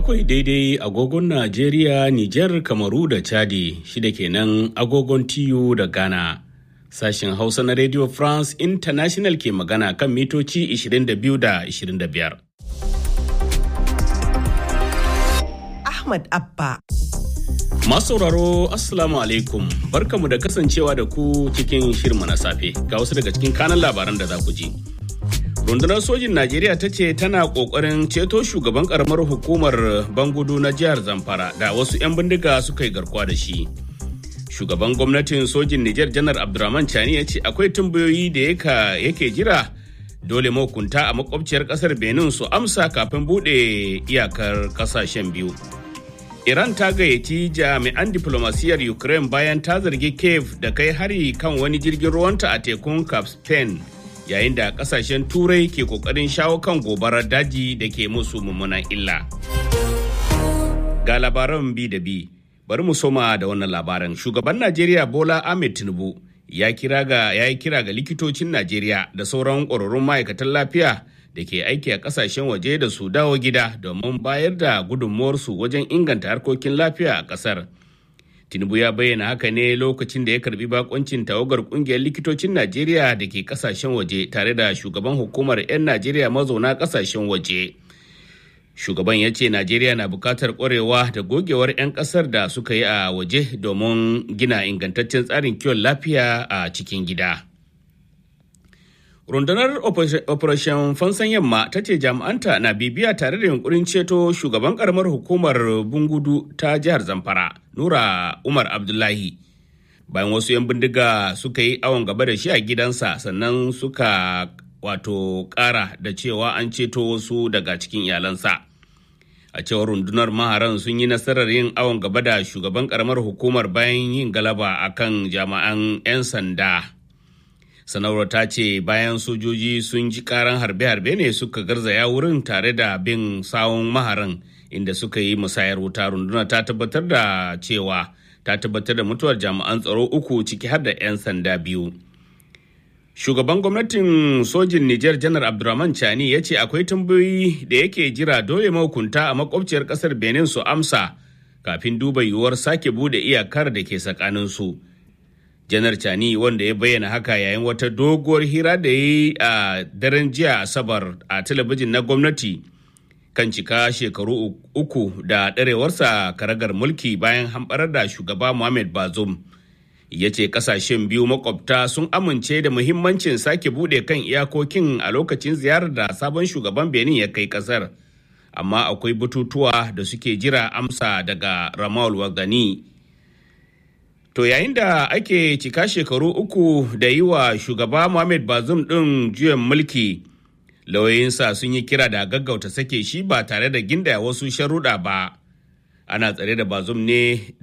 Bakwai daidai agogon Najeriya, Nijar, Kamaru da Chadi shida kenan agogon TU da Ghana. Sashen Hausa na Radio France International ke magana kan mitoci 22 da 25. Ahmad Abba. Masu sauraro Assalamu alaikum barkamu da kasancewa da ku cikin shirma na safe ga wasu daga cikin kanan labaran da za ku ji. rundunar sojin najeriya ta ce tana kokarin ceto shugaban karamar hukumar bangudu na jihar zamfara da wasu 'yan bindiga suka yi garkuwa da shi shugaban gwamnatin sojin nijar janar abdurrahman chani ya ce akwai tambayoyi da yake jira dole mahukunta a makwabciyar kasar benin su amsa kafin bude iyakar kasashen biyu iran ta gayyaci jami'an diplomasiyar ukraine bayan ta zargi kiev da kai hari kan wani jirgin ruwanta a tekun caspian yayin da kasashen turai ke kokarin shawo kan gobarar daji da ke musu mummunan illa. Ga labaran bi da bi, bari mu soma da wannan labaran. Shugaban Najeriya Bola Ahmed Tinubu ya kira ga ya yi kira ga likitocin Najeriya da sauran ƙwararrun ma'aikatan lafiya da ke aiki a kasashen waje da su dawo gida domin bayar da gudunmuwarsu wajen inganta harkokin lafiya a ƙasar. tinubu ya bayyana haka ne lokacin da ya karbi bakoncin tawagar kungiyar likitocin najeriya da ke kasashen waje tare da shugaban hukumar 'yan najeriya mazauna kasashen waje shugaban ya ce najeriya na bukatar kwarewa da gogewar 'yan kasar da suka yi a waje domin gina ingantaccen tsarin kiwon lafiya a cikin gida rundunar operation fansan yamma ta ce jami'anta na bibiya tare da yunkurin ceto shugaban karamar hukumar bungudu ta jihar zamfara nura umar abdullahi bayan wasu 'yan bindiga suka yi awon gaba da shi a gidansa sannan suka wato kara da cewa an ceto wasu daga cikin iyalansa a cewar rundunar maharan sun yi nasarar yin awon gaba da shugaban karamar hukumar bayan yin galaba akan jami'an 'yan sanda sanarwar ta ce bayan sojoji sun ji karan harbe-harbe ne suka garzaya wurin tare da bin sawun maharan inda suka yi musayar wuta runduna ta tabbatar da cewa ta tabbatar da mutuwar jami'an tsaro uku ciki har da 'yan sanda biyu shugaban gwamnatin sojin nijar janar abdurrahman chani ya ce akwai tambayoyi da yake jira dole mahukunta a makwabciyar kasar benin su amsa kafin duba yiwuwar sake bude iyakar da ke tsakaninsu janar chani wanda ya bayyana haka yayin wata doguwar hira da ya yi a daren jiya asabar a talabijin na gwamnati kan cika shekaru uku da ɗarewarsa karagar mulki bayan hamɓarar da shugaba Mohamed Bazoum. Ya ce ƙasashen biyu makwabta sun amince da muhimmancin sake buɗe kan iyakokin a lokacin ziyarar da sabon shugaban Benin ya kai ƙasar. Amma akwai bututuwa da suke jira amsa daga Ramal Wagani. To yayin da ake cika shekaru uku da yi wa shugaba Mohamed Bazoum ɗin juyan mulki. lauyoyinsa sun yi kira da gaggauta sake shi ba tare da ginda wasu sharuɗa ba ana tsare da bazum ne